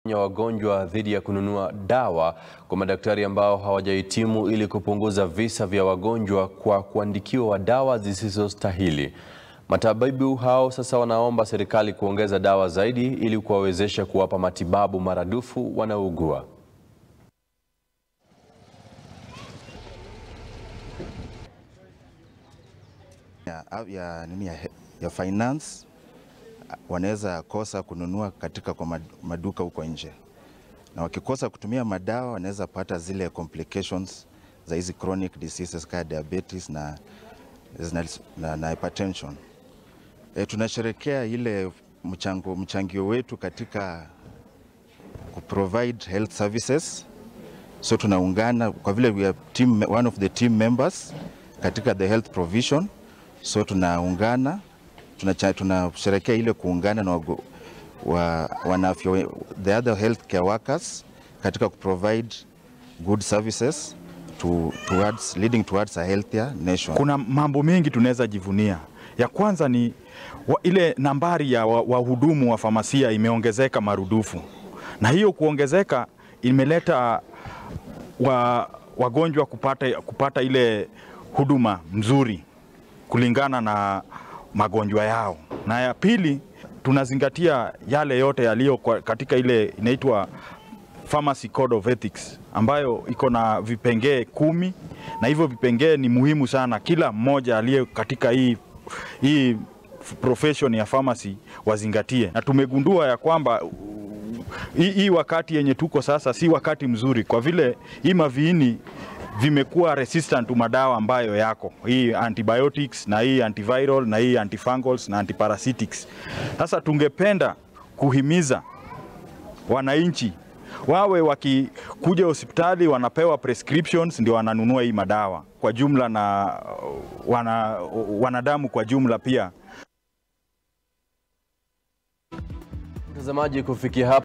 ya wagonjwa dhidi ya kununua dawa kwa madaktari ambao hawajahitimu ili kupunguza visa vya wagonjwa kwa kuandikiwa dawa zisizostahili. Matabibu hao sasa wanaomba serikali kuongeza dawa zaidi ili kuwawezesha kuwapa matibabu maradufu wanaougua. ya, ya, nini ya, ya finance wanaweza kosa kununua katika kwa maduka huko nje, na wakikosa kutumia madawa wanaweza pata zile complications za hizi chronic diseases kama diabetes na, na, na, na hypertension. E, tunasherekea ile mchango, mchangio wetu katika kuprovide health services, so tunaungana kwa vile we are team, one of the team members katika the health provision so tunaungana tunasherekea ile kuungana na wa, wanafya the other healthcare workers katika kuprovide good services to, towards, leading towards a healthier nation. Kuna mambo mengi tunaweza jivunia. Ya kwanza ni wa, ile nambari ya wahudumu wa, wa famasia imeongezeka marudufu, na hiyo kuongezeka imeleta wa, wagonjwa kupata, kupata ile huduma mzuri kulingana na magonjwa yao. Na ya pili, tunazingatia yale yote yaliyo katika ile inaitwa Pharmacy Code of Ethics ambayo iko na vipengee kumi, na hivyo vipengee ni muhimu sana, kila mmoja aliye katika hii, hii profession ya pharmacy wazingatie, na tumegundua ya kwamba hii, hii wakati yenye tuko sasa si wakati mzuri, kwa vile hii maviini vimekuwa resistant to madawa ambayo yako hii antibiotics na hii antiviral na hii antifungals na antiparasitics. Sasa tungependa kuhimiza wananchi wawe wakikuja hospitali wanapewa prescriptions ndio wananunua hii madawa kwa jumla na wana, wanadamu kwa jumla pia. Mtazamaji, kufikia hapa